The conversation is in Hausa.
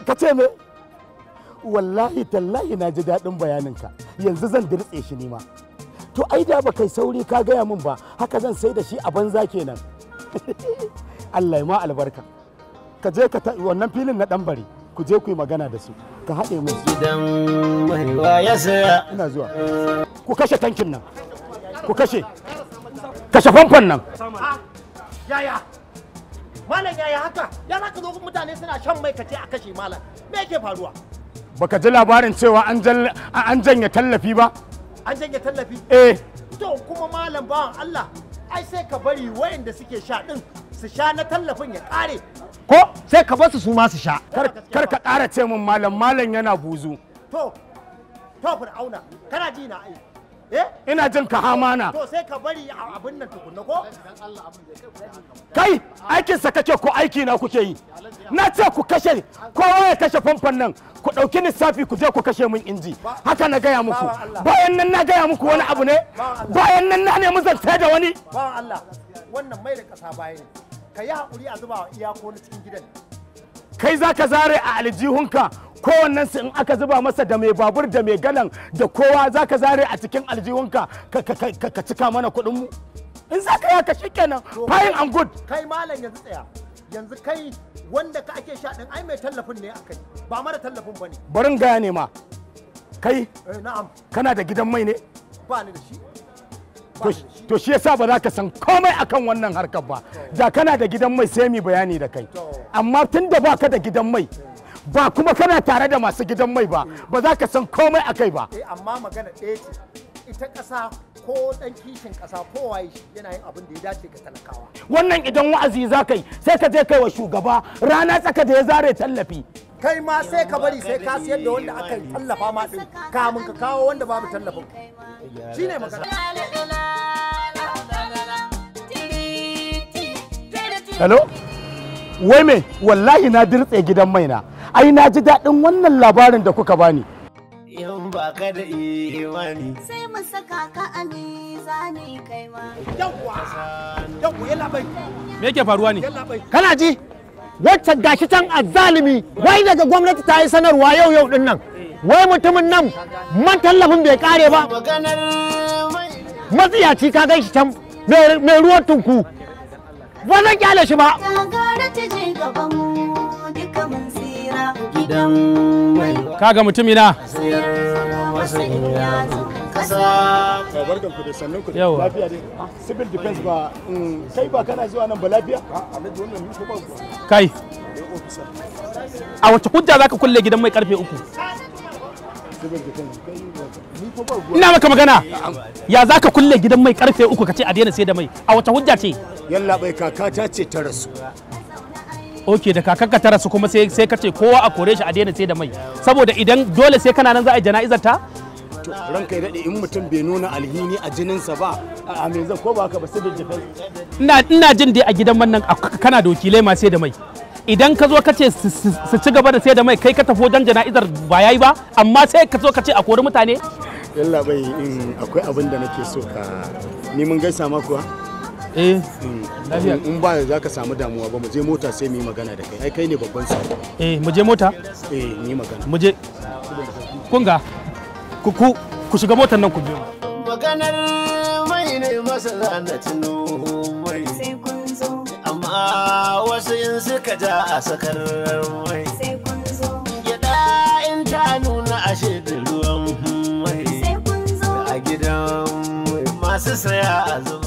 ka ce me wallahi tallahi na ji daɗin bayaninka yanzu zan dirtse shi nima to ai da ba kai sauri ka gaya min ba haka zan sai da shi a banza kenan Allah ya ma albarka ka je ka wannan filin na ɗan bari ku je ku yi magana da su ka haɗe min su Gidan maiwa ya saya. ina zuwa ku kashe tankin nan ku kashe kashe famfon nan yaya malam yaya haka ya za ka zo mutane suna shan mai kace a kashe malam me yake faruwa baka ji labarin cewa an jal- an janye tallafi ba an janye tallafi eh to kuma malam bawan Allah ai sai ka bari wayanda suke sha din su sha na tallafin ya kare ko sai ka basu su ma su sha kar kar ka ƙara ce min malam malam yana buzu to to fir'auna kana ji na ai eh ina jin ka hamana to sai ka bari a abin nan tukunna ko kai aikinsa kake ko aiki na kuke yi na ce ku kashe kowa ya kashe famfon nan ku ɗauki lissafi ku je ku kashe min inji haka na gaya muku Bawan Allah. bayan nan na gaya muku wani abu ne Bawan Allah. bayan nan na nemi zance da wani bawan Allah wannan mai da kasa baya ne ka yi haƙuri a zuba wa iyako na cikin gidan kai za ka zare a aljihunka kowannen su in aka zuba masa da mai babur da mai galan da kowa za ka zare a cikin aljihunka ka- ka ka- ka cika mana kuɗinmu in za ka yaka shi kenan fine and good kai malam yanzu tsaya yanzu kai wanda ka ake sha din ai mai tallafin ne akai ba mara tallafin bane barin gaya ne ma kai eh na'am kana da gidan mai ne ba ni da shi to to shi yasa ba za ka san komai akan wannan harkar ba da kana da gidan mai sai mu bayani da kai amma tun da ba ka da gidan mai ba kuma kana tare da masu gidan mai ba ba za ka san komai akai ba eh amma magana ɗaya ce ita ƙasa ko ɗan kishin ƙasa ko waye shi yana yin abin da ya dace ga talakawa wannan idan wa'azi za ka yi sai ka je kai wa shugaba rana tsaka da ya zare tallafi kai ma sai ka bari sai ka siyar da wanda aka tallafa ma din kamun ka kawo wanda babu tallafin shine magana hello wai me wallahi na dirtse gidan mai na ai na ji daɗin wannan labarin da kuka bani In ba ka da imani. sai mu saka ka a mizani kai ma yawwa yawwa yalla bai me yake faruwa ne yalla bai kana ji wacce gashi can azzalimi wai daga gwamnati ta yi sanarwa yau yau din nan wai mutumin nan man tallafin bai kare ba Maganar mai. matsiyaci ka gan shi can mai mai ruwan tunku ba zan kyale shi ba gagara ta je gaban mu duka mun tsira Gidan maiwa kaga mutumina sayar masa in ya zo. Kasa. barkan ku da sannan ku Yawa. lafiya dai civil defense ba kai ba kana zuwa nan ba lafiya kai a wace hujja zaka kulle gidan mai karfe uku ina maka magana ya zaka kulle gidan mai karfe uku kace a daina sai da mai a wace hujja ce yalla bai kakata ce ta rasu ok da kakanka ta rasu kuma sai sai kace kowa a kore shi a daina sai da mai saboda idan dole sai kana nan za a yi jana'izar ta to ranka ya daɗe in mutum bai nuna alhini a jininsa ba a me zan ko ba haka ba civil defense ina ina jin dai a gidan man nan ak- kana da wakilai ma sai da mai idan ka zo ka ce su- su su ci gaba da sai da mai kai ka tafi wajen jana'izar ba yayi ba amma sai ka zo ka ce a kori mutane yalla bai in akwai abin da nake so ka ni mun gaisa ma kuwa eh in in ba za ka samu damuwa ba mu je mota sai mu yi magana da kai ai kai ne babban sa eh mu je mota eh mu yi magana mu je kun ga ku ku ku shiga motar nan ku biyo Maganar mai ne masa na tuno mai. sai kun zo Amma wasu in suka ja a sakar mai. sai kun zo Gyaɗa in ta nuna ashe da ruwan mai. sai kun zo A gidan mai masu saya a zuba.